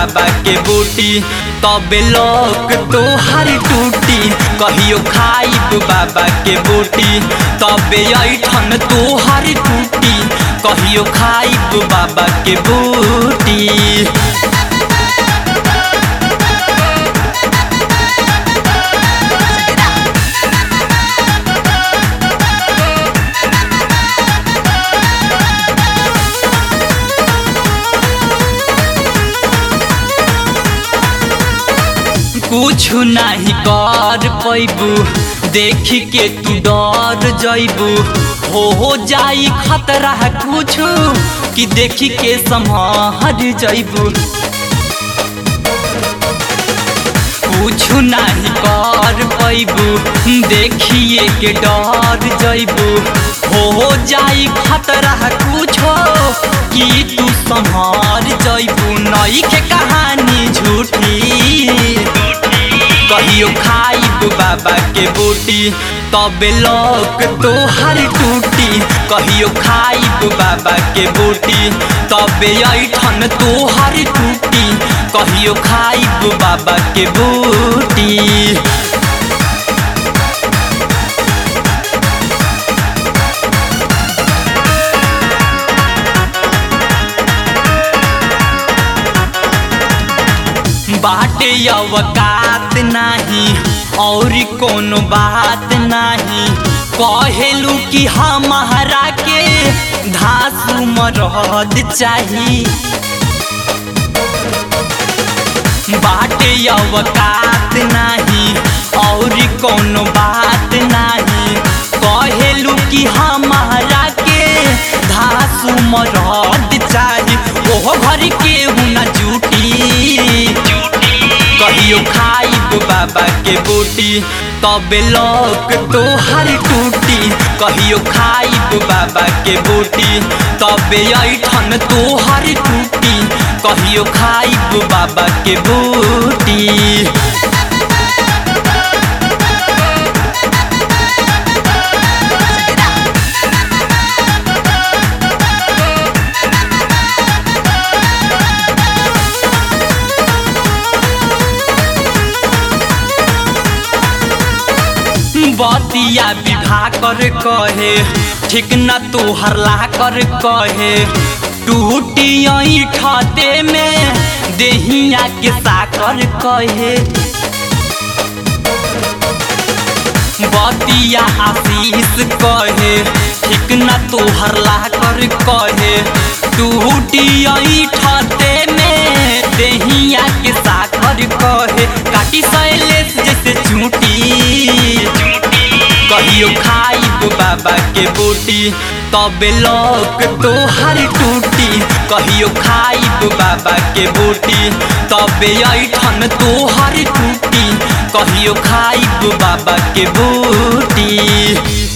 बाबा के बूटी तबे लोक तोहर टूटी कहियो खाइब बाबा के बूटी तबे ऐठन तोहर टूटी कहियो खाइब बाबा के बूटी कुछ नहीं कर पैबू देख के तू डर जैबू हो हो जाई खतरा कुछ कि देख के संभर जैबू कुछ नहीं कर पैबू देखिए के डर जैबू हो हो जाई खतरा कुछ कि तू संभर जैबू नई के कहानी झूठी कहियो खाइब बाबा के बूटी तबे लोक तोहर टूटी कहियो खाइब बाबा के बूटी तबे ऐठन तोहर टूटी कहियो खाइब बाबा के बूटी बाटे अवकात नाही और कोनो बात नाही कहेलू कि हमारा के धासु मरद चाही बाटे अवकात नाही और कोनो बात नाही कहेलू कि हमारा के धासु मरद चाही ओहो घर के न जूटी कहियो खाइब बाबा के बूटी तबे लोक तोहर टूटी कहियो खाइब बाबा के बूटी तबे ऐठन तोहर टूटी कहियो खाइब बाबा के बूटी बतिया विवाह कर कहे ठीक न तोहर ला कर कहे टूटी ठते में देहिया के साकर कहे बतिया आशीष कहे ठीक न तोहर ला कर कहे टूटी ठते में देहिया के साकर कहे काटी शैलेश जैसे झूठी कहियो खाइब बाबा के बूटी तबे लोक तोहर टूटी कहियो खाइब बाबा के बूटी तबे ऐठन तोहर टूटी कहियो खाइब बाबा के बूटी